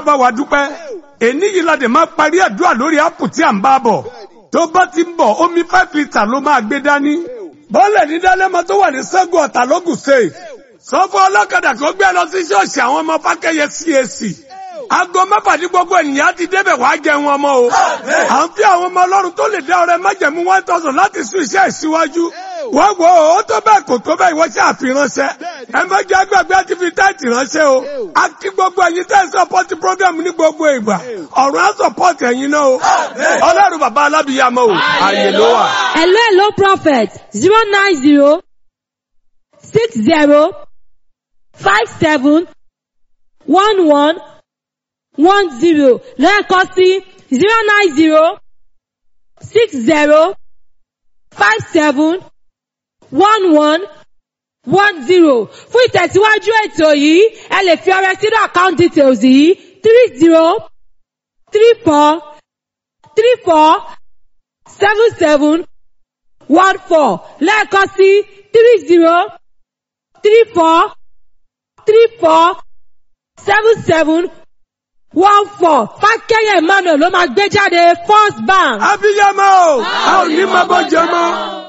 bá wa dúpẹ́ èní yìí la dẹ̀ máa parí àdúrà lórí ápù tí à ń bá bọ̀ tó bá ti ń bọ̀ omi five litre ló máa gbé dání bọ́ọ̀lẹ̀ ní dálẹ́mọ tó wà ní sẹ́gun ọ̀tà lógùn state sọ fún ọlọ́kadà kó gbé lọ sí ṣọ́ọ̀ṣì àwọn ọmọ fákẹ́yẹ CAC aago mẹ́fà ní gbogbo ènìyàn ti débẹ̀ wá jẹun ọmọ o à ń fi àwọn ọmọ ọlọ́run tó lè dá ọrẹ májẹ̀mú one thousand láti sún iṣẹ́ ìsíwájú wọ́n wo ó tó bẹ́ẹ̀ kò tó bẹ́ẹ̀ ìwọ ṣe àfiránṣẹ́ ẹ má jẹ́ agbègbè àti fi táìtì ránṣẹ́ o a kí gbogbo ẹ̀yin tẹ́ ẹ sọpọ́tì program ní gbogbo ìgbà ọ̀run á sọpọ́tì ẹ̀yin náà o ọlọ́run bàbá alábìyàmọ́ o àyè ló wà. Hello, hello, prophet. Zero nine zero six zero five seven one one one zero lẹ́ẹ̀kan sí zero nine zero six zero five seven one one one zero fún ìtẹ̀síwájú ètò yìí ẹ lè fi ọrẹ sínú account details yìí three zero three four three four seven seven one four lẹ́ẹ̀kan sí three zero three four three four seven seven one four fákẹ́yẹ̀ emmanuel ló máa gbé jáde first bank. abiyamọ o a ò ní máa bọ́ jẹ mọ́.